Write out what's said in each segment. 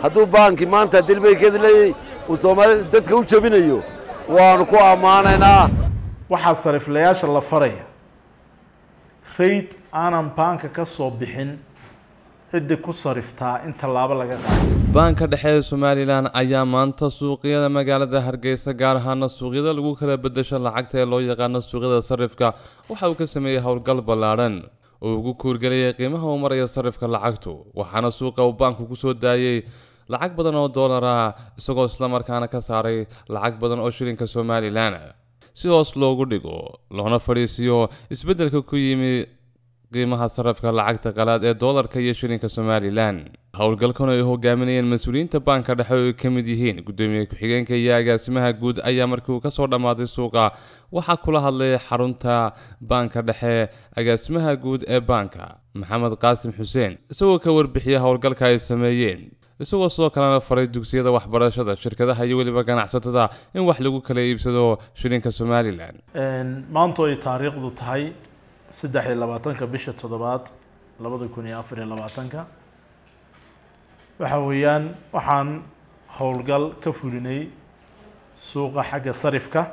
hadduu baankii maanta dilbaykeeda leeyahay uu soomaali dadka u jebinayo waanu ku ammaanaynaa waxaa sariflayaasha la faraya rayd aanan baanka ka soo bixin ciddii ku sariftaa in tallaabo laga qaado baanka dhexe ee somalilan ayaa maanta suuqyada magaalada hargeysa gaar ahaana suuqyada lagu kala bedesho lacagta ee loo yaqaano suuqyada sarifka waxa uu ka sameeyey howlgal ballaadhan oo ugu kuurgelayay qiimaha uu maraya sarifka lacagtu waxaana suuqa uu baanku kusoo daayey lacag badan oo dollar ah isagoo islamarkaana ka saaray lacag badan oo shilinka somalilan si hoos loogu dhigo loona fadhiisiyo isbeddelka ku yimi qiimaha sarafka lacagta qalaad ee doolarka iyo shilinka somalilan howlgalkan ay hogaaminayeen mas-uuliyiinta baanka dhexe oo ay ka mid yihiin guddoomiye ku-xigeenka iyo agaasimaha guud ayaa markii uu kasoo dhammaaday suuqa waxaa kula hadlay xarunta baanka dhexe agaasimaha guud ee baanka maxamed qaasim xuseen isagoo ka warbixiyay howlgalka ay sameeyeen isagoo sidoo kalena faray dugsiyada waxbarashada shirkadaha iyo weliba ganacsatada in wax lagu kala iibsado shilinka somalilan maantu ay taariikhdu tahay saddex iyo labaatanka bisha toddobaad labada kun iyo afar iyo labaatanka waxa weeyaan waxaan howlgal ka fulinay suuqa xagga sarifka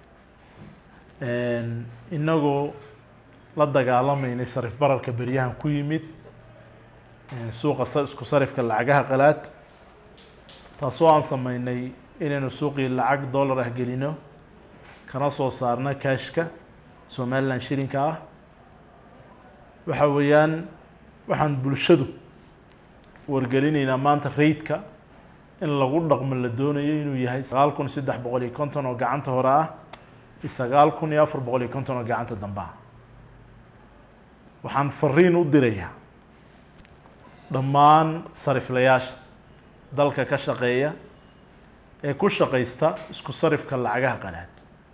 inagoo la dagaalameynay sarif bararka beryahan ku yimid suuqa isku sarifka lacagaha qalaad taasoo aan sameynay inaynu suuqii lacag dollar ah gelino kana soo saarna kashka somalilan shilinka ah waxa weeyaan waxaan bulshadu wargelinaynaa maanta raydka in lagu dhaqmo la doonayo inuu yahay sagaal kun saddex boqol iyo konton oo gacanta hore ah iyo sagaal kun iyo afar boqol iyo konton oo gacanta dambe ah waxaan fariin u dirayaa dhammaan sariflayaasha dalka ka shaqeeya ee ku shaqaysta isku sarifka lacagaha qalaad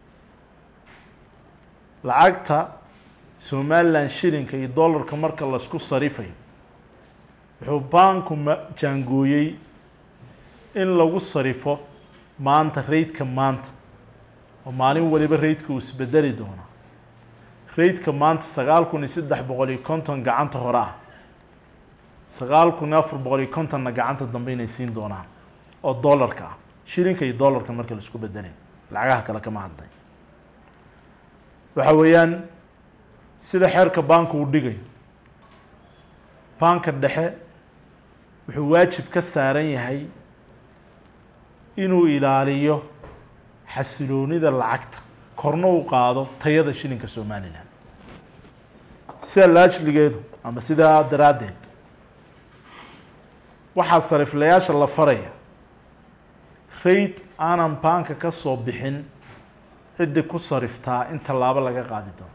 lacagta somalilan shilinka iyo dollarka marka laisku sarifayo wuxuu baanku ma jaangooyey in lagu sarifo maanta raydka maanta oo maalin waliba raydka uu isbedeli doona raydka maanta sagaal kun iyo saddex boqol iyo konton gacanta hore ah sagaal kun iyo afar boqol iyo kontonna gacanta dambe inay siin doonaan oo dollarka ah shilinka iyo dollarka marka la isku bedelay lacagaha kale kama hadlay waxa weeyaan sida xeerka baanka uu dhigayo baanka dhexe wuxuu waajib ka saaran yahay inuu ilaaliyo xasiloonida lacagta korna u qaado tayada shilinka somalilan sida laajligeedu ama sidaa daraaddeed waxaa sariflayaasha la faraya rayd aanan baanka ka soo bixin ciddii ku sariftaa in tallaabo laga qaadi doono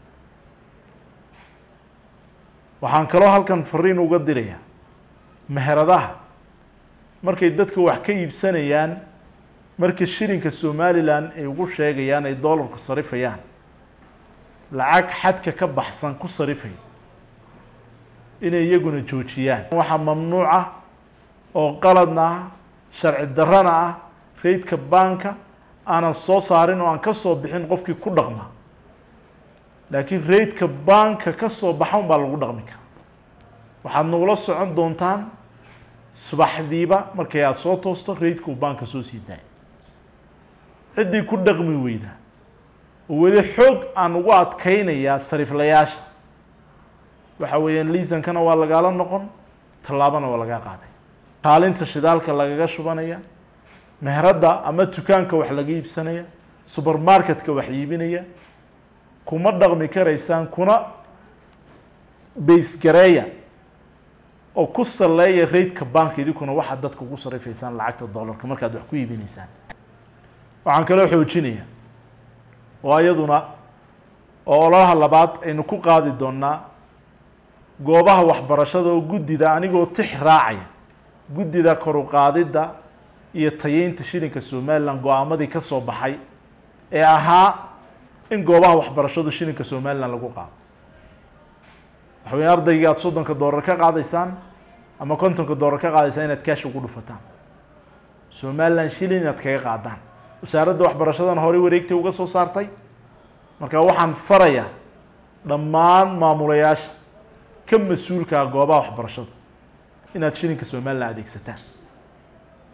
waxaan kaloo halkan fariin uga dirayaa meheradaha markay dadka wax ka iibsanayaan marka shilinka somalilan ay ugu sheegayaan ay dollarku sarifayaan lacag xadka ka baxsan ku sarifaya inay iyaguna joojiyaan waxaa mamnuuc ah oo qaladna ah sharci darrana ah raydka baanka aanan soo saarin oo aan ka soo bixin qofkii ku dhaqma laakiin raydka baanka ka soo baxa un baa lagu dhaqmi kara waxaad nagula socon doontaan subaxdiiba markay aada soo toosto raydka uu baanka soo sii daaya ciddii ku dhaqmi weyda oo weli xoog aan ugu adkeynayaa sariflayaasha waxa weeyaan liisankana waa lagaala noqon tallaabana waa lagaa qaaday kaalinta shidaalka lagaga shubanaya meheradda ama dukaanka wax laga iibsanaya supermarketka wax iibinaya kuma dhaqmi karaysaan kuna baysgareeya oo ku saleeya raydka baanka idinkuna waxaad dadka ugu sarifaysaan lacagta dollarka markaad wax ku iibinaysaan waxaan kaloo xoojinaya oo iyaduna oo ololaha labaad aynu ku qaadi doonaa goobaha waxbarashada oo guddida anigoo tix raacaya guddida kor u qaadidda iyo tayeynta shilinka somalilan go-aamadii ka soo baxay ee ahaa in goobaha waxbarashadu shilinka somalilan lagu qaado waxa weya ardaygii aada soddonka doolar ka qaadaysaan ama kontonka doolar ka qaadaysaan inaad kaash ugu dhufataan somalilan shilin inaad kaga qaadaan wasaaradda waxbarashadana horey wareegtay uga soo saartay marka waxaan farayaa dhammaan maamulayaasha ka mas-uulkaa goobaha waxbarashada inaad shilinka somalilan adeegsataan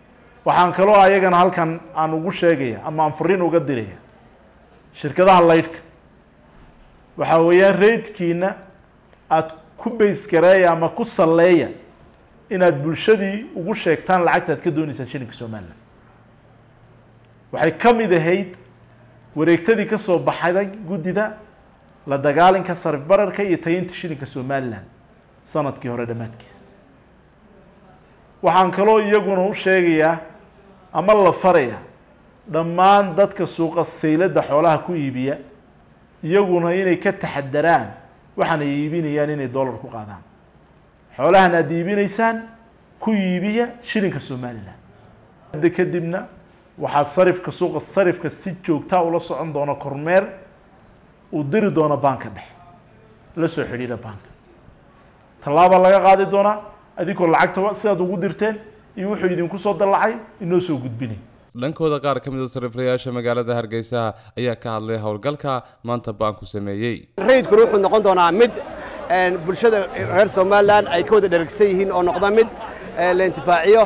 waxaan kaloo ayagana halkan aan ugu sheegaya ama aan fariin uga diraya shirkadaha laydhka waxaa weeyaan reydkiina aada ku baysgareeya ama ku salleeya inaad bulshadii ugu sheegtaan lacagta aad ka dooneysaan shilinka somalilan waxay ka mid ahayd wareegtadii ka soo baxday guddida la dagaalinka sarif bararka iyo tayinta shilinka somalilan sanadkii hore dhammaadkiisa waxaan kaloo iyaguna u sheegayaa ama la faraya dhammaan dadka suuqa sayladda xoolaha ku iibiya iyaguna inay ka taxadaraan waxaan ay iibinayaan inay dollar ku qaadaan xoolahan aada iibinaysaan ku iibiya shilinka somalilan hadda kadibna waxaa sarifka suuqa sarifka si joogtaa ula socon doona kormeer uu diri doono baanka dhexe la soo xidhiidha baanka tallaabaa laga qaadi doonaa adinkoo lacagta sidaad ugu dirteen iyo wuxuu idinku soo dallacay inoo soo gudbinay dhankooda qaar ka mid a sariflayaasha magaalada hargeysa ayaa ka hadlay howlgalka maanta baanku sameeyey rayidkuna wuxuu noqon doonaa mid bulshada reer somalilan ay ka wada dheragsan yihiin oo noqda mid la intifaaciyo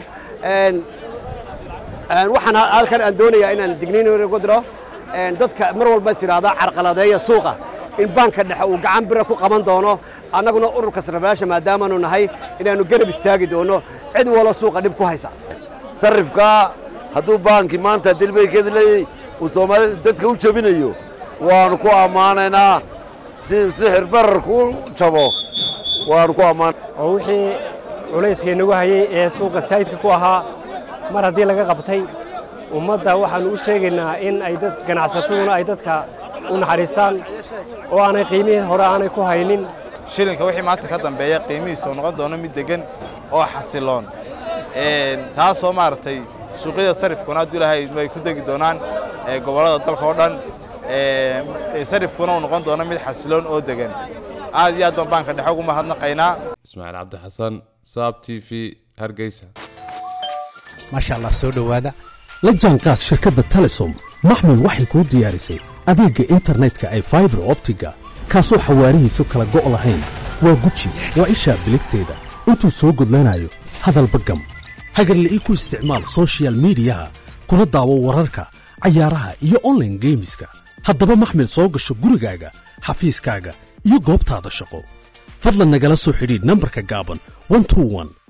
waxaan halkan aan doonayaa inaan digniin ugu diro dadka mar walba is idhaahda carqaladeeya suuqa in baanka dhexe uu gacan bira ku qaban doono annaguna ururka sariflayaasha maadaamaanu nahay inaannu garab istaagi doono cid walo suuqa dhib ku haysa sarifka hadduu baankii maanta dilbaykeeda leeyay uu soomaali dadka u jebinayo waannu ku ammaanaynaa si sixir bararku u jabo waannu ku ammaan oo wixii culayska inagu hayey ee suuqa saayidka ku ahaa mar haddii laga qabtay ummadda waxaannu u sheegaynaa in ay dad ganacsataduna ay dadka u naxariistaan oo aanay qiimihii hore aanay ku haynin shilinka wixii maanta ka dambeeya qiimihiisa oo noqon doono mid deggan oo xasiloon taasoo maaragtay suuqyada sarifkuna hadduu ilahay ay ku degi doonaan gobollada dalka oo dhan sarifkuna uu noqon doono mid xasiloon oo degan aad iyo aad baan baanka dhexe ugu mahadnaqaynaa ismaaciil cabdi xasan saab t v hargeysa maasha allah soo dhowaada la jaanqaad shirkadda telesom maxmil waxay kuu diyaarisay adeegga internetka ay faibar optiga kaasoo xawaarihiisu kala go' lahayn waa guji waa ishaa biligteeda intuu soo gudlanayo hadalba gam hagarle ii ku isticmaal sochial midiyaha kuna daawo wararka cayaaraha iyo onlaine geemiska haddaba maxmil soo gasho gurigaaga xafiiskaaga iyo goobtaada shaqo fadlan nagala soo xidhiidh nambarka gaaban